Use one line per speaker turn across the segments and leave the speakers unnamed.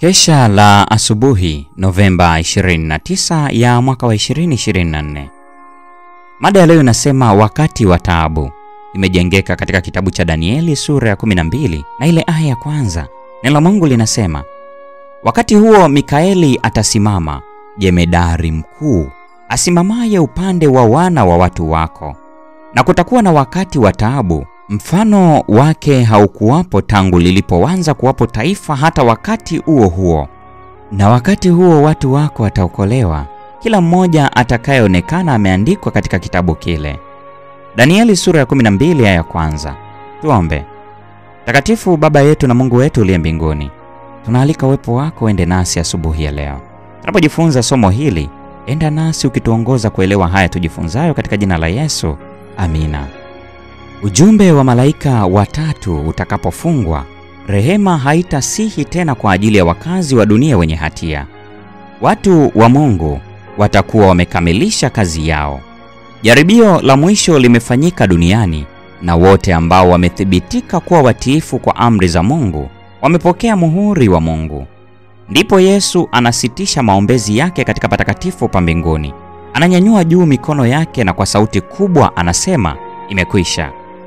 Kesha la asubuhi Novemba 29 ya mwaka wa 2024. Mada ya leo inasema wakati wa taabu. Imejengeka katika kitabu cha Danieli sura ya 12 na ile aya ya kwanza. Neno la Mungu linasema, wakati huo Mikaeli atasimama, jemedari mkuu, asimamaye upande wa wana wa watu wako, na kutakuwa na wakati wa taabu mfano wake haukuwapo tangu lilipoanza kuwapo taifa hata wakati huo huo. Na wakati huo watu wako wataokolewa, kila mmoja atakayeonekana ameandikwa katika kitabu kile. Danieli sura ya 12 aya ya kwanza. Tuombe. Takatifu Baba yetu na Mungu wetu uliye mbinguni, tunaalika uwepo wako ende nasi asubuhi ya leo. Tunapojifunza somo hili, enda nasi ukituongoza kuelewa haya tujifunzayo katika jina la Yesu. Amina. Ujumbe wa malaika watatu utakapofungwa, rehema haitasihi tena kwa ajili ya wakazi wa dunia wenye hatia. Watu wa Mungu watakuwa wamekamilisha kazi yao. Jaribio la mwisho limefanyika duniani na wote ambao wamethibitika kuwa watiifu kwa amri za Mungu wamepokea muhuri wa Mungu. Ndipo Yesu anasitisha maombezi yake katika patakatifu pa mbinguni. Ananyanyua juu mikono yake na kwa sauti kubwa anasema, imekwisha.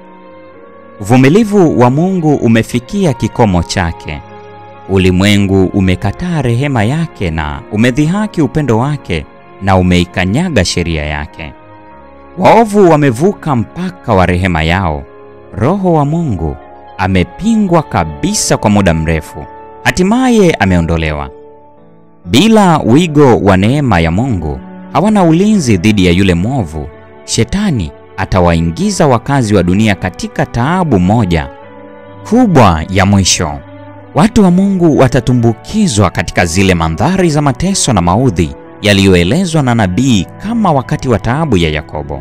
Uvumilivu wa Mungu umefikia kikomo chake. Ulimwengu umekataa rehema yake na umedhihaki upendo wake na umeikanyaga sheria yake. Waovu wamevuka mpaka wa rehema yao. Roho wa Mungu amepingwa kabisa kwa muda mrefu, hatimaye ameondolewa. Bila wigo wa neema ya Mungu, hawana ulinzi dhidi ya yule mwovu. Shetani atawaingiza wakazi wa dunia katika taabu moja kubwa ya mwisho. Watu wa Mungu watatumbukizwa katika zile mandhari za mateso na maudhi yaliyoelezwa na nabii kama wakati wa taabu ya Yakobo.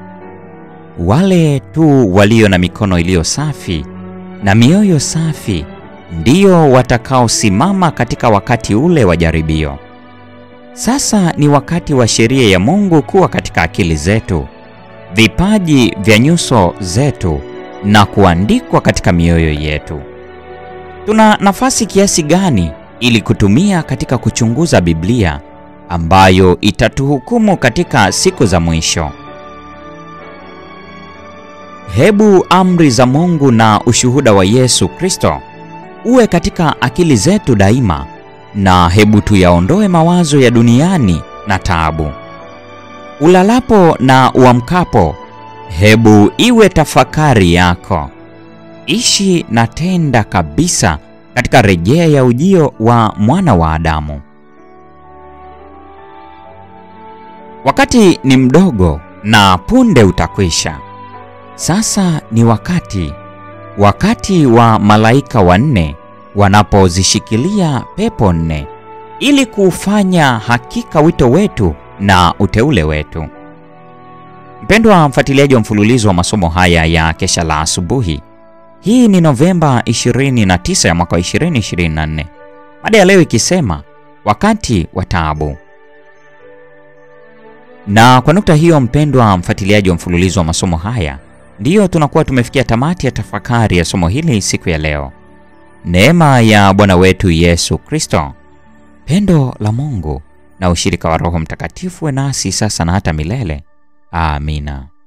Wale tu walio na mikono iliyo safi na mioyo safi ndio watakaosimama katika wakati ule wa jaribio. Sasa ni wakati wa sheria ya Mungu kuwa katika akili zetu, vipaji vya nyuso zetu na kuandikwa katika mioyo yetu. Tuna nafasi kiasi gani ili kutumia katika kuchunguza Biblia ambayo itatuhukumu katika siku za mwisho? Hebu amri za Mungu na ushuhuda wa Yesu Kristo uwe katika akili zetu daima, na hebu tuyaondoe mawazo ya duniani na taabu. Ulalapo na uamkapo, hebu iwe tafakari yako. Ishi na tenda kabisa katika rejea ya ujio wa mwana wa Adamu. Wakati ni mdogo na punde utakwisha. Sasa ni wakati, wakati wa malaika wanne wanapozishikilia pepo nne ili kuufanya hakika wito wetu na uteule wetu. Mpendwa mfuatiliaji wa mfululizo wa masomo haya ya kesha la asubuhi, hii ni Novemba 29 ya mwaka 2024, mada ya leo ikisema wakati wa taabu. Na kwa nukta hiyo, mpendwa mfuatiliaji wa mfululizo wa masomo haya, ndiyo tunakuwa tumefikia tamati ya tafakari ya somo hili siku ya leo. Neema ya Bwana wetu Yesu Kristo, pendo la Mungu na ushirika wa Roho Mtakatifu we nasi sasa na hata milele. Amina.